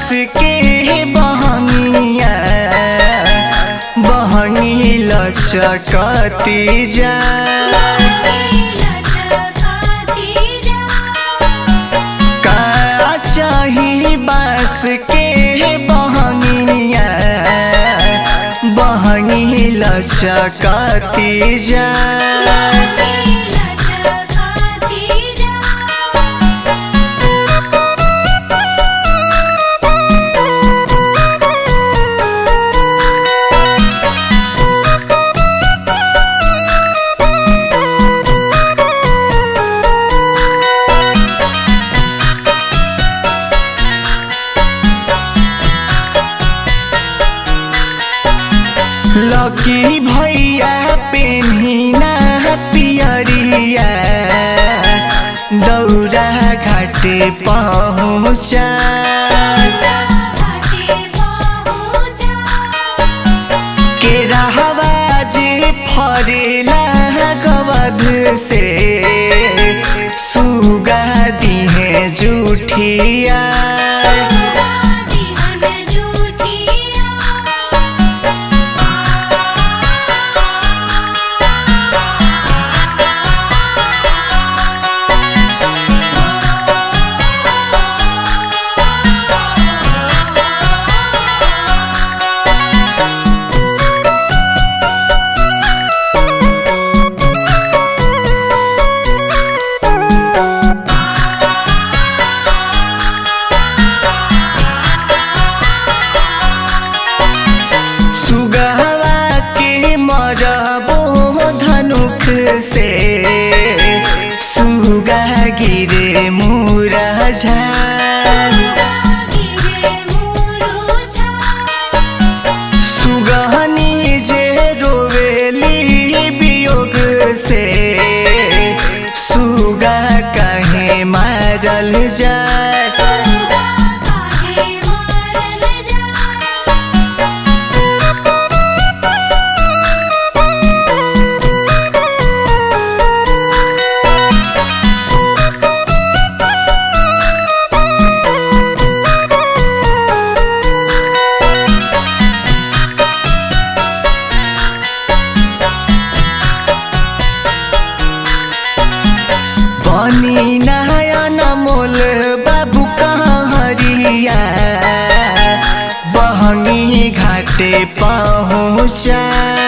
बास के बहंगिया बहंगी लचकती जा का चाही बास के बहंगिया बहंगी लचकती जा लकी भैया पेन्हिना पियरिया दौरा घाटे पहुँचा के रहवा जे फरेला गवध से सुगा दिहे जुठिया सुगहवा के मरबो धनुख से सुगा गिरे मुरझा सुगहनी जे रोवेली वियोग से सुगा कहे मारल जाए बनी नयन मोल बाबू कहरिया बहंगी घाटे पहुँचा